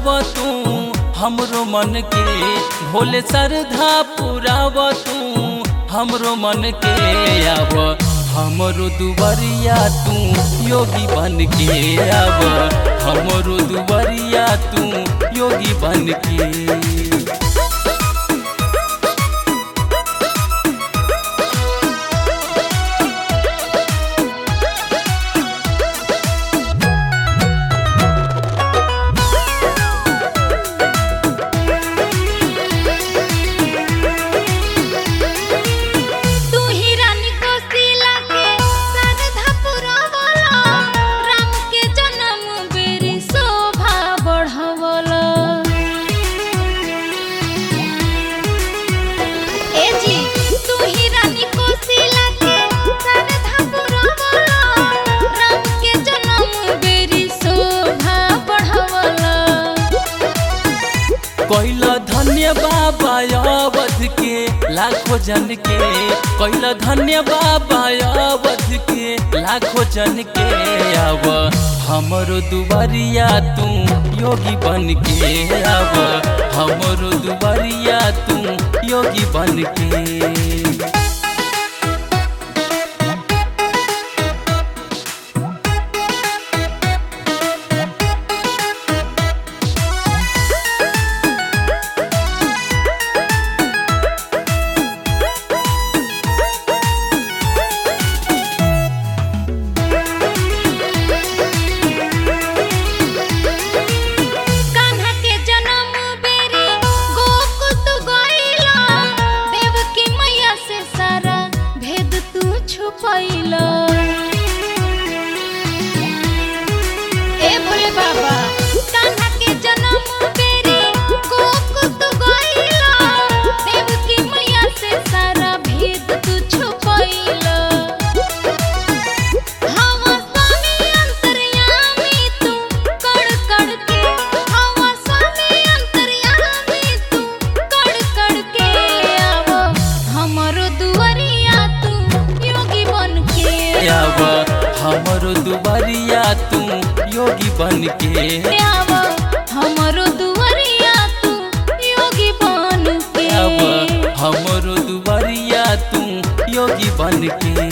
तू हमरो मन के भोले श्रद्धा पुराव तू हमरो मन के आव हमरो दुबरिया तू योगी बन के आव हमरो दुबरिया तू योगी बन के तू ही रानी कोसिला के श्रद्धा पुरावला राम के जन्म बेरी शोभा बढ़ावला ए जी तू ही रानी कोसिला के श्रद्धा पुरावला राम के जन्म बेरी शोभा बढ़ावला कैला धन्य बाबा अवध के लाखों जन के कैला धन्य बाबा अवध के लाखों जन के आव हमरो दुबरिया तू योगी बन के आव हमरो दुबरिया तू योगी बन के कान्हा के जन्म बेरी गोकुल तू गइला देवकी मैया से सारा भेद तू छुपैला ए भोले बाबा कान्हा के जन्म बेरी गोकुल तू गइला देवकी मैया से सारा भेद तू छुपैला हवा स्वामी अंतर्यामी तू कड़ कड़ के हवा स्वामी अंतर्यामी तू कड़ कड़ के आवो हमरो दुआरिया तू योगी बन के आव हमरो दुबरिया तू योगी बन के आवो हमरो दुआरिया तू योगी बन के आव हमरो दुबरिया तू योगी बन के